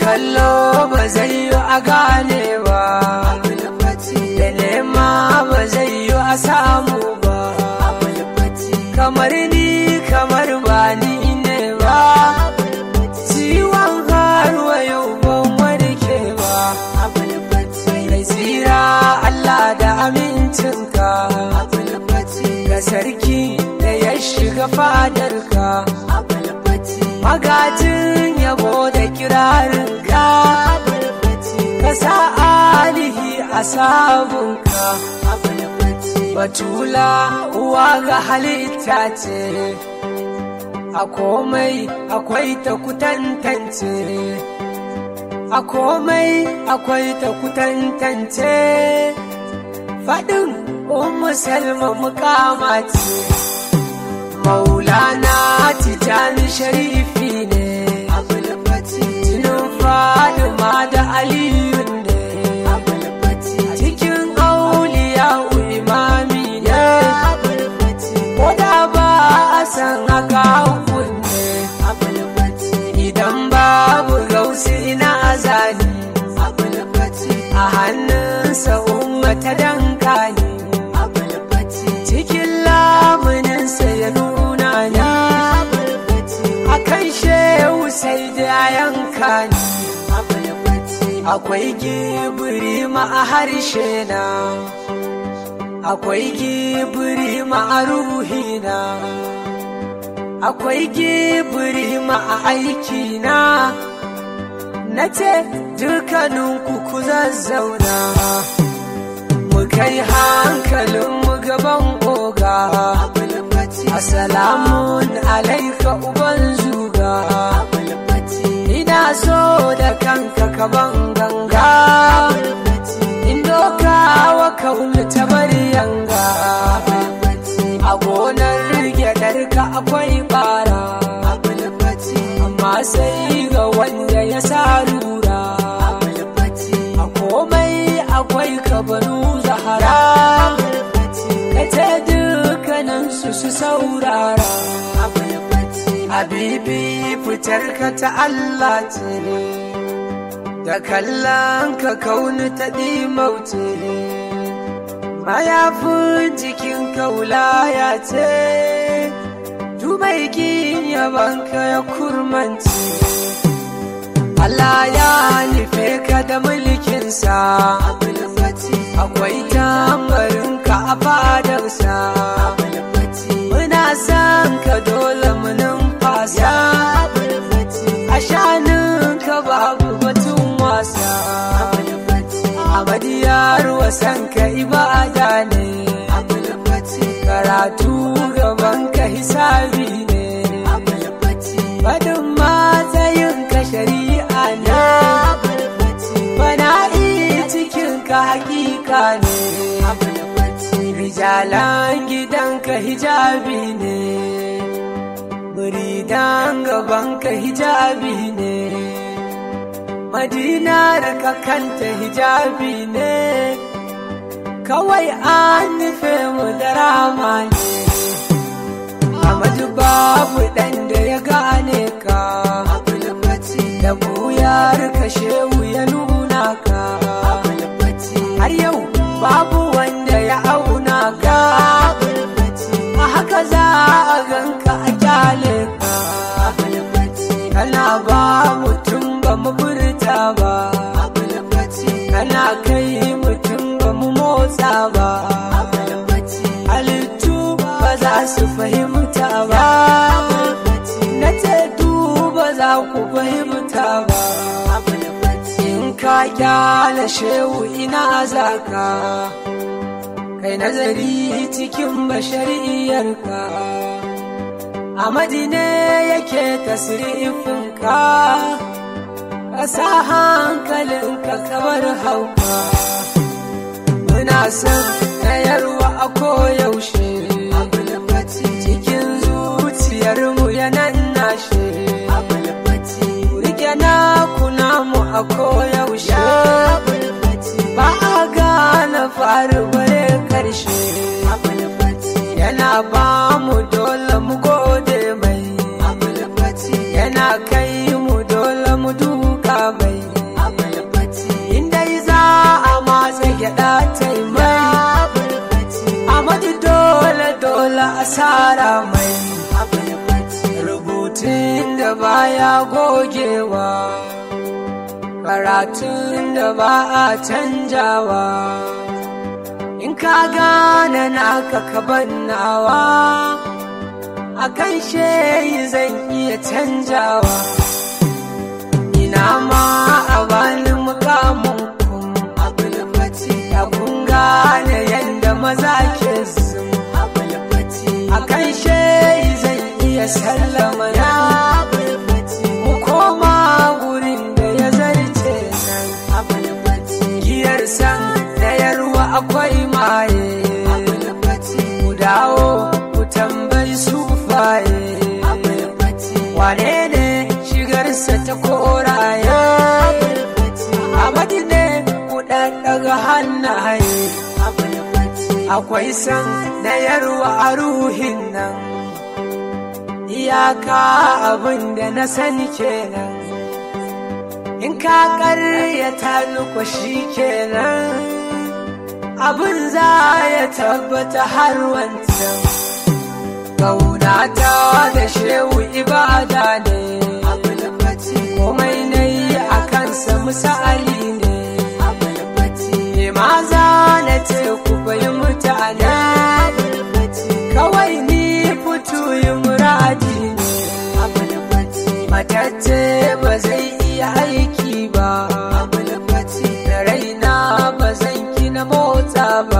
kallo ba zai yi a gane ba da nema ba zai yi a samu ba kamar ni kamar ba ni ne ba ciwon haruwa yau ban warke ba mai tsira Allah da amincinka ga sarki da ya shiga fadarka magajin yabo da kirarinka ka sa alihi a sabunka batula uwa ga halitta ce a komai akwai ta kutantance a komai akwai ta kutantance faɗin ummu salma mukama ce maulana tijani sharifi ne jinin fadima da aliyu ne cikin auliya imami ne ko da ba a san haka hukun ne idan babu gausi ina azali a hannunsa ummata danka ne cikin lamuninsa ya nuna ni a kan shehu sai da yanka ni akwai gibiri ma a harshe na akwai gibiri ma a ruhina akwai gibiri ma a aikina na ce dukkaninku ku zazzauna mu kai hankalinmu gaban oga Assalamun alaika uban zuga ina so da kanka kaban ganga in doka wa kaunu ta bari yanga a gonar gyaɗarka akwai bara amma sai ga wanda ya sa lura a komai akwai kabaru zahara ka ce dukkaninsu su saurara habibi fitar ka ta Allah ce da kallon ka kauni ta ɗimauce mayafin jikin kaulaya ce dubai yabanka ya kurmanci Allah ya nufe ka da mulkinsa akwai tambarinka a fadarsa muna son ka dole mu numfasa a shaninka babu batun wasa amadiyar wasan ka ibada ne karatu gaban ka hisabi ne faɗin matsayin ka shari'a ne fana'i cikin ka hakika ne rijalan gidanka hijabi ne muridan gabanka hijabi ne madinar ka kanta hijabi ne kawai an nufe mu da rama ne Amadu babu ɗan da ya gane ka da buyar ka shehu ya nuna ka har yau babu wanda ya auna ka a haka za a ganka a kyale ka kana ba mutum ba mu furta ba kana kai mutum ba mu motsa ba halittu ba za su fahimta ba na ce ba za ku fahimta ba in ka kyale shehu ina zaka kai nazari cikin bashariyarka a madine yake tasirifinka ka sa hankalinka kamar hauka muna son tayarwa a koyaushe cikin zuciyarmu yanan nashe rike na kuna mu a koyaushe ba a gane faru bare karshe yana ba mu dole mu gode mai yana kai mu dole mu duka mai da baya gogewa karatun da ba a canjawa in ka gane naka ka bannawa a kan sheyi zan iya canjawa ina ma a bani mukamin kun abulfati ya kun gane yadda maza ke sun abulfati a kan sheyi zan iya sallama ya abulfati mu koma gurin da ya zarce nan abulfati giyar san da yarwa akwai maye abulfati ku dawo ku tambayi sufaye abulfati wane ne shigarsa ta koraye Amadi ne ku daga hannaye akwai san na yarwa a ruhin nan iyaka abin da na sani kenan in ka karyata nuku shi kenan abin za ya tabbata har wancan Kaunata da shehu ibada ne komai na yi a kansa misali ne maza na ce ku bai mutane kawai ni fito yi muradi ne matacce ba zai iya aiki ba da raina ba zan gina motsa ba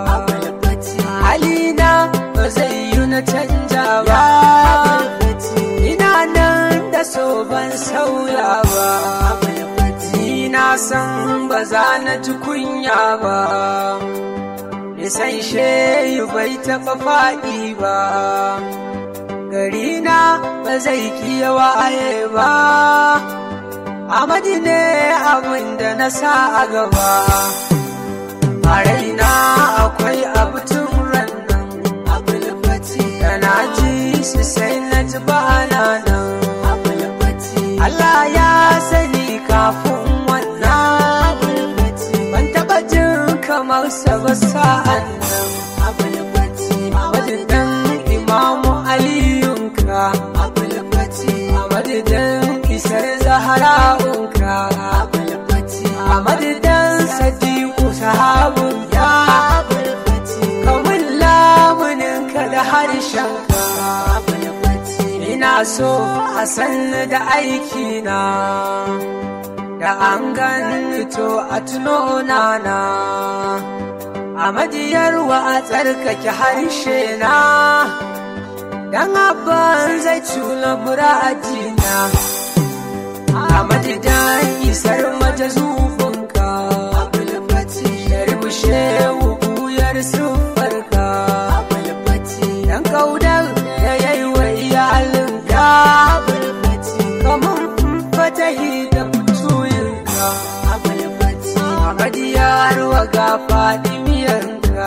halina ba zai yi na canja ba ina nan da so ban sauya ba ni na san ba za na ji kunya ba nisan shehu bai taɓa faɗi ba garina ba zai kiya waye ba amadi ne abin da na sa a gaba a raina akwai abu tun rannan da na ji su sai na ji ba nan Allah ya sani kafin wannan ban taɓa jin kamar sa ba sa'an nan madadin imamu aliyunka a madadin isar zahara'unka a madadin sadiku sahabun ya kamun lamuninka da harshenka ina so a sanni da aikina da an gani to a tuno nana a madiyarwa a tsarkake harshe na dan abban zai cula muradina a madidan isar mata zufunka sharbushe wuyar siffarka dan kaudar da yayi wa iyalinka kamar fatahi da fituyinka amadiyar wa ga fadimiyarka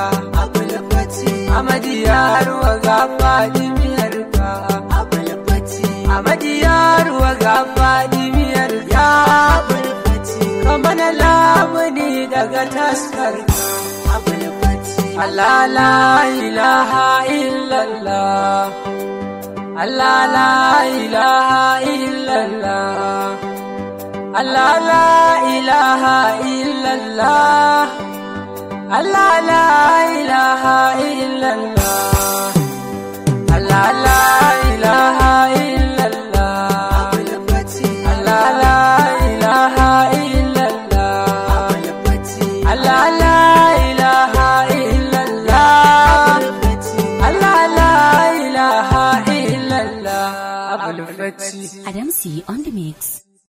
amadiyar wa ga fadimiyarka amadiyar wa ga fadimiyarka kamar lamuni daga taskarka Allah la ilaha illallah Allah la ilaha illallah Allah la ilaha illallah Allah la ilaha illallah